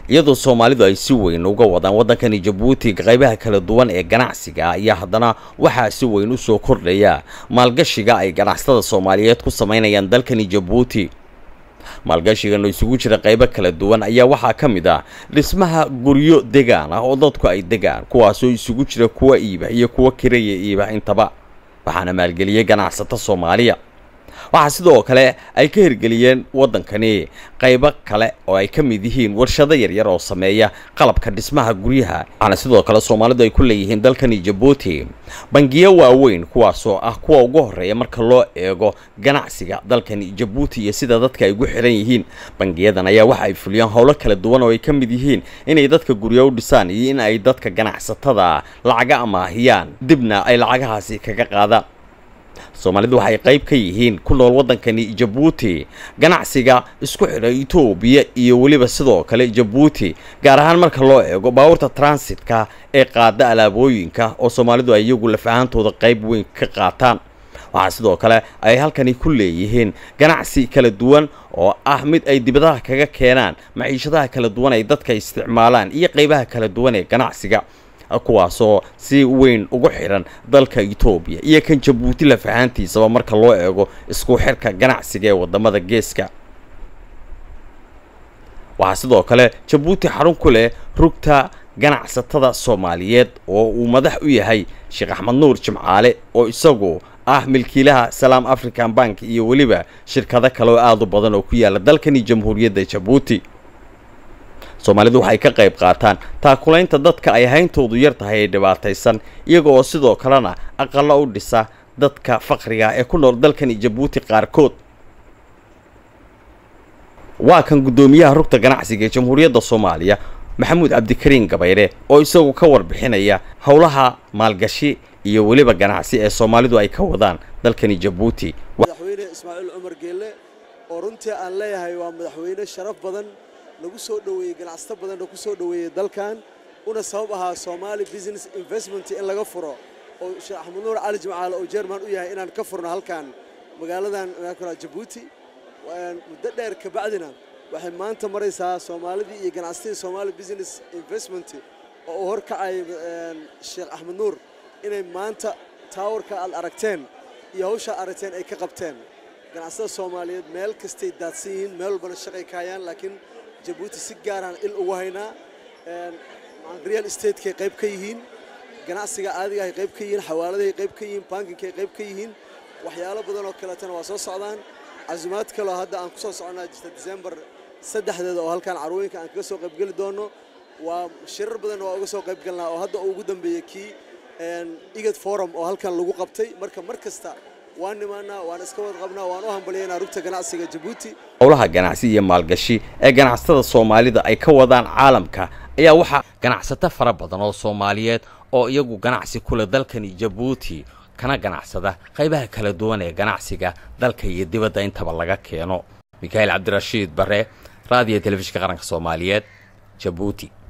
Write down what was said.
iyadoo soomaalidu ay si weyn uga wadaan waddankani jabuuti qaybaha kala duwan ee ganacsiga ayaa haddana waxaa si weyn u soo kordhaya maalgashiga ay ganacsatada soomaaliyeed ku samaynayaan dalkani jabuuti maalgashigan oo isugu jira qaybo kala duwan ayaa waxaa ka mid ah dhismaha guryo degaan ah oo dadku ay degaan kuwaasoo isugu jira kuwa iiba iyo kuwa kiraya iiba intaba waxaana maalgeliyey ganacsato soomaaliya waxaa sidoo kale ay ka hirgeliyeen waddankani qaybo kale oo ay ka mid yihiin warshado yaryar oo sameeya qalabka dhismaha guryaha waxaana sidoo kale soomaalidu ay ku leeyihiin dalkani jabuuti bangiyo waaweyn kuwaasoo ah kuwa ugu horreeya marka loo eego ganacsiga dalkani jabuuti iyo sida dadka ay ugu xiran yihiin bangiyadan ayaa waxa ay fuliyaan howlo kala duwan oo ay ka mid yihiin inay dadka guryo u dhisaan iyo in ay dadka ganacsatada lacaga amaahiyaan dibna ay lacagahaasi kaga qaadaan soomaalidu waxay qayb ka yihiin ku nool waddankani jabuuti ganacsiga isku xidha etoobiya iyo weliba sidoo kale jabuuti gaar ahaan marka loo eego baabuurta transitka ee qaada alaabooyinka oo soomaalidu ay iyagu laf ahaantooda qayb weyn ka qaataan waxaa sidoo kale ay halkani ku leeyihiin ganacsi kala duwan oo ah mid ay dibadaha kaga keenaan maciishadaha kala duwan ay dadka isticmaalaan iyo qaybaha kala duwan ee ganacsiga kuwaasoo si weyn ugu xidhan dalka etoobiya iyo kan jabuuti laf ahaantiisaba marka loo eego isku xirka ganacsiga ee waddamada geeska waxaa sidoo kale jabuuti xarun ku leh rugta ganacsatada soomaaliyeed oo uu madax u yahay sheekh axmed nuur jimcaale oo isagu ah milkiilaha salaam african bank iyo weliba shirkado kale oo aada u badan oo ku yaala dalkani jamhuuriyadda jabuuti soomaalidu waxay ka qayb qaataan taakulaynta dadka ay hayntoodu yar tahay ee dhibaataysan iyaga oo sidoo kalena aqalo u dhisa dadka faqriga ee ku nool dalkani jabuuti qaarkood waa kan guddoomiyaha rugta ganacsiga ee jamhuuriyadda soomaaliya maxamuud cabdikariin gabayre oo isagu ka warbixinaya howlaha maalgashi iyo weliba ganacsi ee soomaalidu ay ka wadaan dalkani jabuuti madaxweyne ismaaciil cumar geelle oo runtii aan leeyahay waa madaxweyne sharaf badan lagu soo dhoweeyey ganacsato badanna ku soo dhoweeyey dalkan una sabab ahaa Somali Business Investment in laga furo oo Sheekh Axmed Nuur Cali Jimcaale oo German u yahay inaan ka furno halkan magaaladan Djibouti muddo dheer ka bacdina waxay maanta maraysaa Soomaalidii iyo ganacsatada Somali Business Investment oo uu horkacay Sheekh Axmed Nuur inay maanta towerka aad aragteen iyo hawsha aragteen ay ka qabteen ganacsatada Soomaaliyeed meel kastay daadsan yihiin meel walbana shaqay ka hayaan laakiin jabuuti si gaaraan il ugu haynaa real estatekay qayb ka yihiin ganacsiga caadigahay qayb ka yihiin xawaaladahay qayb ka yihiin bankinkay qayb ka yihiin waxyaalo badan oo kaleetana waa soo socdaan casumaad kaloo hadda aan ku soo soconnaa jirta december saddexdeeda oo halkan carwooyinka aan kaga soo qaybgeli doono waa shirar badan waa uga soo qaybgalnaa oo hadda ugu dambeeyey kii igad forum oo halkan lagu qabtay marka mar kasta waan nimaanaa waan iska wad qabnaa waan u hambalyaynaa rugta ganacsiga jabuuti howlaha ganacsi iyo maalgashi ee ganacsatada soomaalida ay ka wadaan caalamka ayaa waxaa ganacsato fara badan oo soomaaliyeed oo iyagu ganacsi kule dalkani jabuuti kana ganacsada qaybaha kala duwan ee ganacsiga dalka iyo dibadda intaba laga keeno mikhail cabdirashiid bare raadiyo telefishinka qaranka soomaaliyeed jabuuti